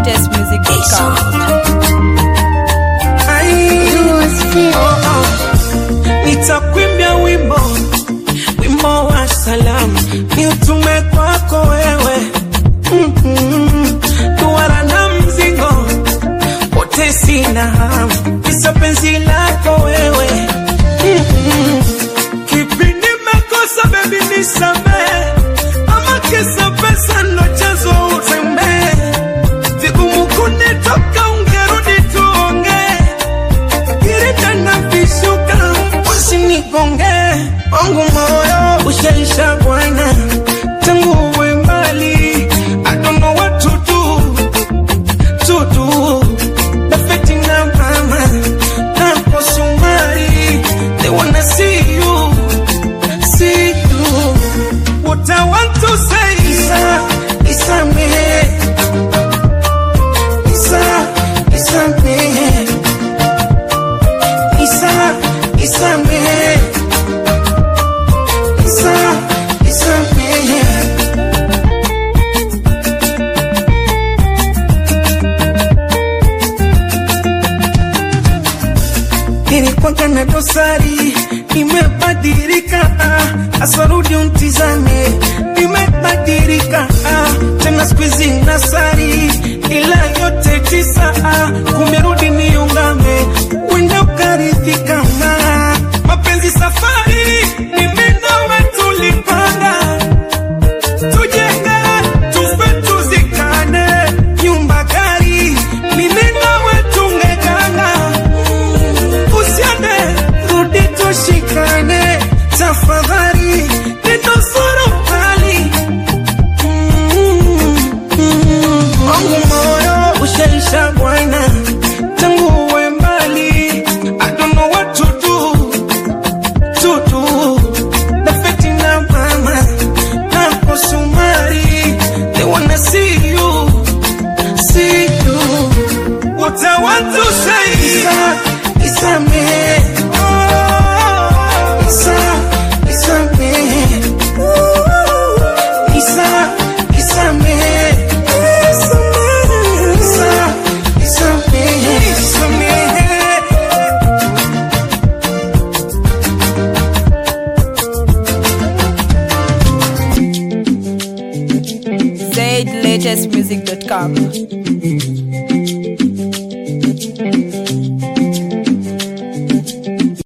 latestmusic.com. Nitakwimbia wimbo wimbo wa salamu, ni utume kwako wewe mm-hmm. Duara na mzigo wote sina hamu, kisa penzi lako wewe mm-hmm. Kipi nimekosa baby, nisamehe, ama kisa pesa ndo chanzo utembee, vigumu kunitoka, ungerudi tuongee kirita na vishuka usinigonge wangu moyo ushaisha bwana tangu uwe mbali I don't know what to do to do Dafeti na mama na posumari they wanna see you see you what I want to say Isa Isa me Isa Isa me Isa, Isa me. Isa, Isa me. Nilikuwa na dosari, nimebadilika, ah, asarudi untizame, nimebadilika, ah, tena siku hizi nasari, ila yote tisa, ah, kumerudi niungame, wenda ukaridhika, na mapenzi safari, mimi nawe tulipanga tujenge tufe tuzikane, nyumba gari, mimi nawe tungegana usiende rudi tushikane tafadhali nitasoro hali wangu moyo ushaisha bwana tangu uwe mbali I don't know what to do to do Dafeti na mama na kosumari they wanna see you see you what I want to say Isa, Isa me Isa, Isa me Isa, Isa me Isa, Isa me Isa me Zaid latestmusic.com.